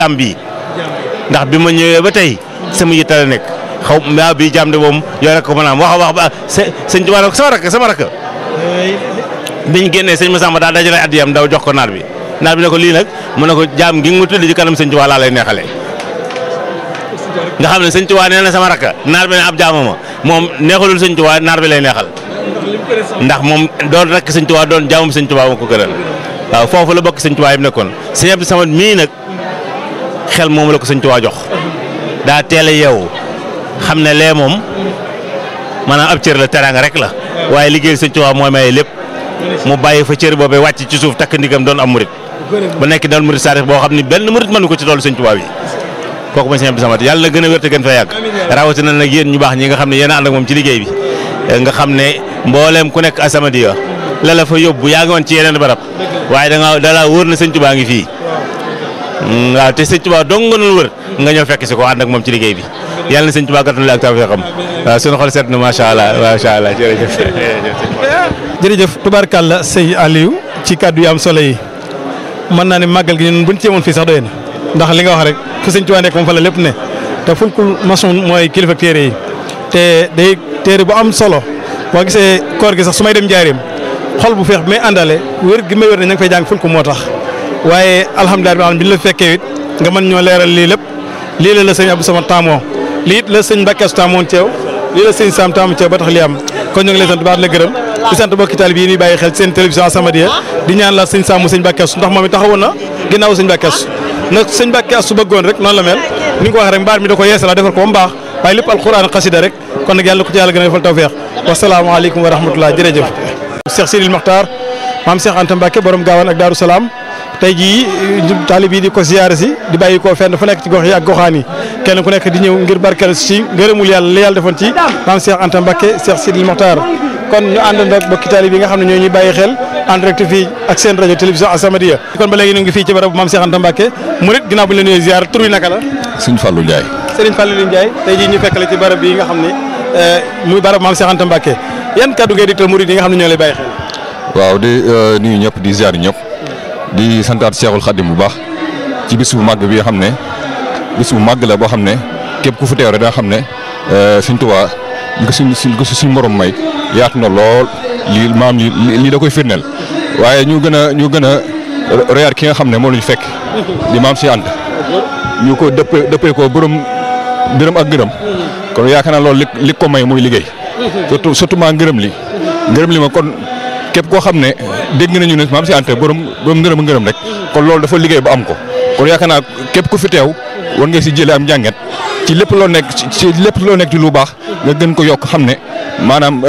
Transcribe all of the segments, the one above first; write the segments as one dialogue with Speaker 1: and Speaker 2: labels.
Speaker 1: am bii ndax bi ma ñëwee ba tey sama yitte la nekk xaw ma bii jàmm de moom yow rek ko mën a am wax a wax ba sëñ Tuubaa nag sama rakk sama rakk biñ génnee sëñ Massamba daa dajale addiyam daw jox ko naar bi naar bi ne ko lii nag mu ne ko jaam gi nga tudd ci kanam sëñ Tuubaa laa lay neexalee nga xam ne sëñ Tuubaa nee na sama rakk naar bi ne ab jaamama moom neexalul sëñ Tuubaa naar bi lay neexal ndax moom doon rakk sëñ Tuubaa doon jaamam sëñ Tuubaa moo ko gënal waaw foofu la bokk sëñ Tuubaa yi mu nekkoon sëñ Abdou Samad mii nag xel moom la ko sëñ Tuubaa jox daa teel a yeewu xam ne lee moom maanaam ab cër la teraanga rek la waaye liggéey sëñ Tuubaa mooy maye lépp mu bàyyi fa cër boobee wàcc ci suuf takk ndigam doon am murit ba nekk doon murit saarix boo xam ni benn murit mënu ko ci toolu sëñ Tuubaa bi kooku mooy sëñ Abdou Samad yàlla na gën a wér te gën fa yàgg rawatina nag yéen ñu baax ñi nga xam ne yéen a ànd ak moom ci liggéey bi nga xam ne mbooleem ku nekk As-Samadiyya la la fa yóbbu yaa ngi woon ci yeneen barab waaye da nga da laa wóor na sëñ Tuubaa ngi fii waaw te sëñ Tuubaa dong nga doon wër nga ñëw fekk si ko ànd ak moom ci liggéey bi yàlla na sëñ Tuubaa gàttal ak tawfeexam waaw sunu xol seet na macha allah macha allah jërëjëf.
Speaker 2: jërëjëf tubaarkàlla sëñ Aliou ci kàddu yu am solo yi mën naa ne màggal gi ñun buñ ci yemoon fii sax doy na ndax li nga wax rek fu sëñ Tuubaa nekk moom fa la lépp ne te fulkul maçon mooy kilifa téere yi te day téere bu am solo boo gisee koor gi sax su may dem njaareem xol bu feex bi may àndale wér gi may wér ne ña ngi fay jàng fulku moo tax waaye alhamdulilah bi ñu la fekkee it nga mën ñoo leeral lii lépp lii la la sëñ Abdou Samad taamoo lii it la sëñ Mbàkke Astu taamoon ceew lii la sëñ Sam taamu ceew ba tax li am kon ñu ngi lay sant baax la gërëm di sant bokki taalibe yi ñuy bàyyi xel seen télévision As-Samadiyya di ñaan la sëñ Sam mu sëñ Mbàkke Astu ndax moom it taxawoon na ginnaaw sëñ Mbàkke Astu nag sëñ Mbàkke Astu bëggoon rek noonu la mel ni nga ko waxee rek mbaar mi da ko yeesala defar ko ba mu baax waaye lépp alquran xasida rek kon nag yàlla ko ci yàlla gën a defal tawfeex wasalaamaaleykum wa rahmatullah jërëjëf Cheikh Sidil Mokhtar maam Cheikh Anta Mbacke borom gaawaan ak Daaru Salaam tey jii taalib yi di ko ziyaare si di bàyyi ko fenn fu nekk ci gox yi ak goxaan yi kenn ku nekk di ñëw ngir barkeel si ngërëmul yàlla li yàlla defoon ci maam Cheikh Anta Mbacke Cheikh Sidil Mokhtar kon ñu àndandoo ak bokki taalib yi nga xam ne ñoo ñuy bàyyi xel en direct fii ak seen rajo télévision As-Samadiyya kon ba léegi ñu ngi fii ci barabu maam Cheikh Anta Mbacke murit ginnaaw bu ñu la nuyee ziyaar tur wi naka la
Speaker 3: Sëñ Fallou Ndiaye
Speaker 2: Serigne Fallou Ndiaye tey jii ñu fekk la ci barab bi nga xam ne muy barab maam Cheikh Anta Mbacke yan kaddu ngay diktal murid yi nga xam ne ñoo lay bàyyi xel.
Speaker 3: waaw di nuyu ñëpp di ziar ñëpp di santaat Cheikhul Khadim bu baax ci bis bu màgg bi nga xam ne bis bu màgg la boo xam ne képp ku fu teew rek da nga xam ne Sëñ Tuubaa ñu ko suñ suñ ko suñ morom may yaatu na lool lii maam li lii da koy firndeel waaye ñu gën a ñu gën a reyaat ki nga xam ne moo lañu fekk di maam si ànd ñu ko dëppee dëppee ko borom dërëm ak gërëm kon yaakaar naa loolu li li ko may muy liggéey surtout surtout maa ngërëm li ngërëm li ma kon képp koo xam ne dégg nañu ne maam si ante borom borom ngërëm ngërëm rek kon loolu dafa liggéey ba am ko kon yaakaar naa képp ku fi teew war nga si jëlee am njànget ci lépp loo nekk ci lépp loo nekk ci lu baax nga gën ko yokk xam ne maanaam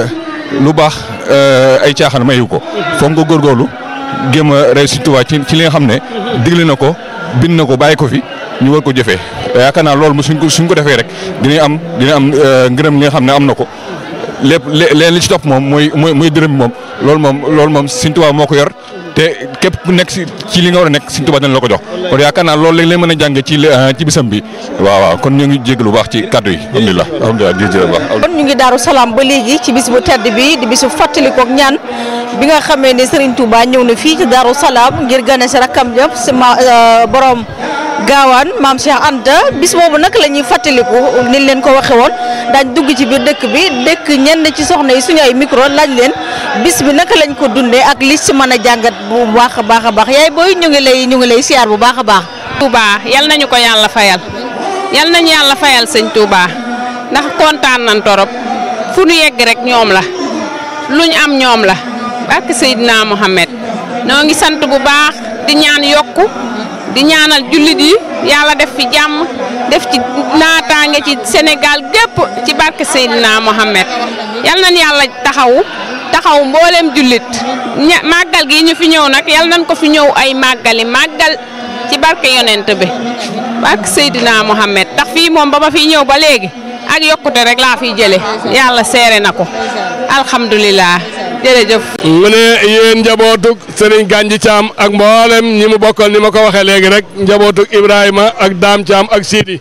Speaker 3: lu baax ay caaxaan mayu ko foog nga góorgóorlu gëm a rey si Tuubaa ci ci li nga xam ne digle na ko bind na ko bàyyi ko fi ñu war ko jëfee yaakaar naa loolu suñ ko suñ ko defee rek dinañ am dina am ngërëm li nga xam ne am na ko lépp leen li ci topp moom mooy mooy mooy dërëm moom loolu moom loolu moom Sëñ Tuubaa moo ko yor te képp ku nekk si ci li nga war a nekk Sëñ Tuubaa dina la ko jox kon yaakaar naa loolu lañ leen mën a jàng ci ci bisam bi waaw waaw kon ñu ngi jégg lu baax ci kàddu yi alhamdulilah alhamdulilah jërëjëf baax
Speaker 4: kon ñu ngi daaru salaam ba léegi ci bis bu tedd bi di bisu fàttalikook ñaan bi nga xamee ne Serigne Touba ñëw na fii ci daaru salaam ngir gane si rakkam jëpp si ma borom gaawaan maam Cheikh Anta bis boobu nag la ñuy fàttaliku niñ leen ko waxe woon daañ dugg ci biir dëkk bi dëkk ñenn ci soxna yi suñu ay micro laaj leen bis bi naka lañ ko dundee ak li ci mën a jàngat bu baax a baax a baax yaay booy ñu ngi lay ñu ngi lay siyaar bu baax a baax.
Speaker 5: Touba yal nañu ko yàlla fayal yal nañu yàlla fayal sëñ Touba ndax kontaan nañ torop fu nu yegg rek ñoom la luñ am ñoom la barke Seydina Mohamed noo ngi sant bu baax di ñaan yokku di ñaanal jullit yi yàlla def fi jàmm def ci naataange ci Sénégal gépp ci barke Seydina Mohamed yal nañ yàlla taxawu taxaw mboolem jullit ña màggal gi ñu fi ñëw nag yal nañ ko fi ñëw ay màggali màggal ci barke yonent bi barke Seydina Mohamed tax fii moom ba ma fiy ñëw ba léegi ak yokkute rek laa fiy jële yàlla seere na ko alhamdulilah jërëjëf.
Speaker 6: mu ne yéen njabootug Serigne Ganji Thiam ak mboolem ñi mu bokkal ni ma ko waxee léegi rek njabootug Ibrahima ak Daam Thiam ak Sidi.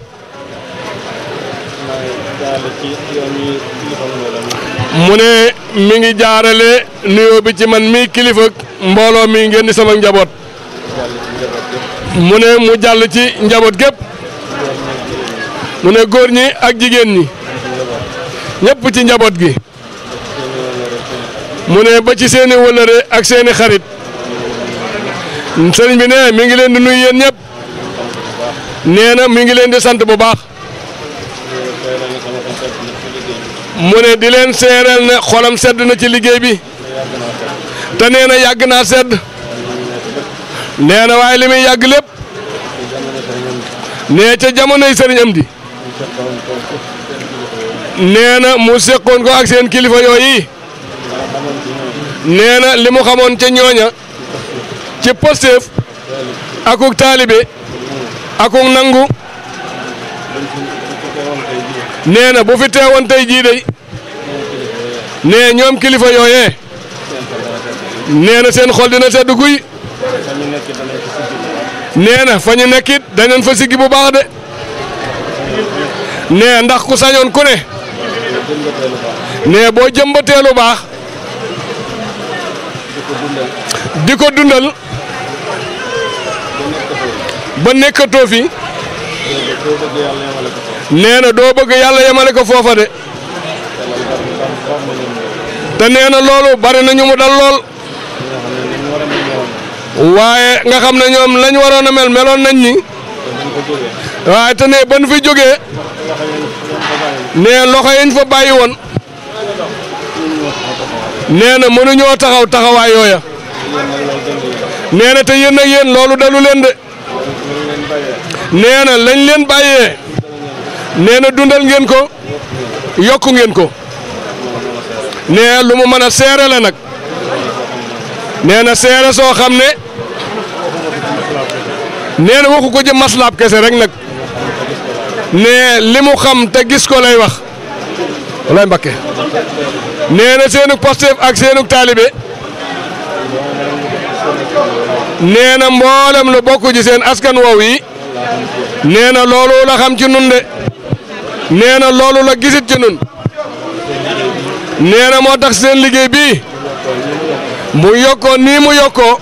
Speaker 6: mu ne mi ngi jaarale nuyoo bi ci man mii kilifa mbooloo mi ngeen di sama njaboot. mu ne mu jàll ci njaboot gépp mu ne góor ñi ak jigéen ñi ñëpp ci njaboot gi mu ne ba ci seeni wëlëre ak seeni xarit sëriñ bi ne mi ngi leen di nuyu yéen ñëpp nee na mi ngi leen di sant bu baax mu ne di leen seereel ne xolam sedd na ci liggéey bi te nee na yàgg naa sedd nee na waaye li muy yàgg lépp nee ca jamonoy sëriñ am di nee na mu seqoon ko ak seen kilifa yooyu nee na li mu xamoon ca ñooña ci Pastef akuk taalibe akuk nangu nee na bu fi teewoon tey jii day nee ñoom kilifa yooyee nee na seen xol dina sedd guy nee na fa ñu nekkit danañ fa siggi bu baax de nee ndax ku sañoon ku ne nee boo jëmbatee lu baax di ko dundal ba nekkatoo fi nee na doo bëgg yàlla yemale ko foofa de te nee na loolu bari na ñu mu dal lool waaye nga xam ne ñoom lañ waroon a mel meloon nañ ni waaye te ne ban fi jógee nee loxo yañ fa bàyyi woon nee na mënuñoo taxaw taxawaay yooya nee na te yéen ak yéen loolu dalu leen de nee na lañ leen bàyyee nee na dundal ngeen ko yokku ngeen ko nee lu mu mën a seere la nag nee na seere soo xam ne nee na waxu ko ci maslaab kese rek nag nee li mu xam te gis ko lay wax walaay Mbakke nee na seenug Pastef ak seenug taalibe nee na mboolem lu bokk ci seen askan woow yi nee na loolu la xam ci nun de nee na loolu la gisit ci nun nee na moo tax seen liggéey bii mu yokkoo nii mu yokkoo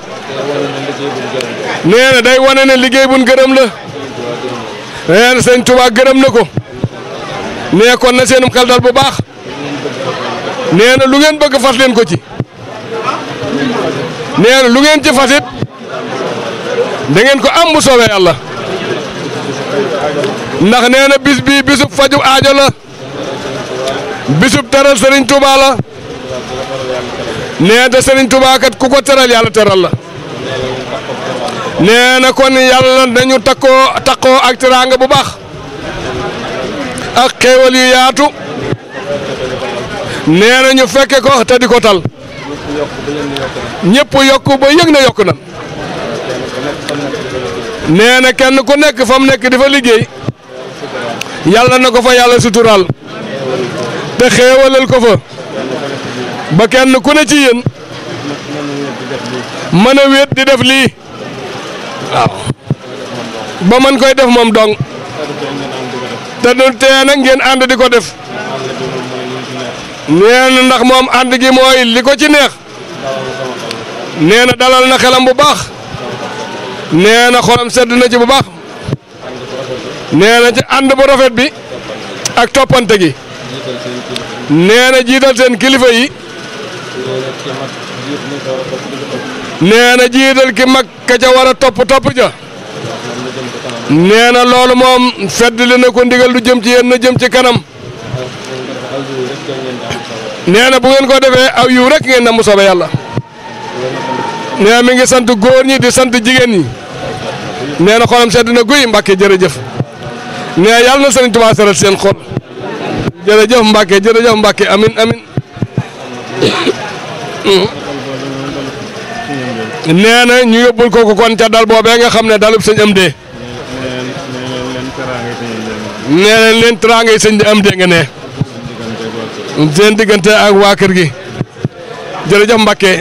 Speaker 6: nee na day wane ne liggéey buñ gërëm la nee na sëñ Tuubaa gërëm na ko nee kon na seenum xel dal bu baax nee na lu ngeen bëgg fas leen ko ci nee na lu ngeen ci fasit da ngeen ko am bu soobee yàlla ndax nee na bis bii bisub faju aajo la bisub teral Serigne Touba la nee te Serigne Touba kat ku ko teral yàlla teral la nee na kon yàlla nañu takkoo takkoo ak teraanga bu baax ak xéewal yu yaatu nee na ñu fekke ko te di ko tal ñëpp yokku ba yëg na yokku na nee na kenn ku nekk fa mu nekk di fa liggéey yàlla na ko fa yàlla suturaal te xéewalal ko fa ba kenn ku ne ci yéen mën a wéet di def lii waaw ba man koy def moom dong te du tee nag ngeen ànd di ko def nee na ndax moom ànd gi mooy li ko ci neex nee na dalal na xelam bu baax nee na xolam sedd na ci bu baax nee na ci ànd bu rafet bi ak toppante gi nee na jiital seen kilifa yi nee na jiital ki mag ka ca war a topp topp ja nee na loolu moom feddli na ko ndigal lu jëm ci yéen na jëm ci kanam nee na bu ngeen ko defee aw yiw rek ngeen na mu soobee yàlla nee na mi ngi sant góor ñi di sant jigéen ñi nee na xolam sedd na guy Mbàkke jërëjëf nee na yàlla na Sëriñ Tuubaa seral seen xol jërëjëf Mbàkke jërëjëf Mbàkke amin amin nee na ñu yóbbul kooku kon ca dal boobee nga xam ne dalub sëñ am dee nee na leen teraanga yi sëñ am dee nga ne seen diggante ak waa kër gi jërëjëf Mbàkke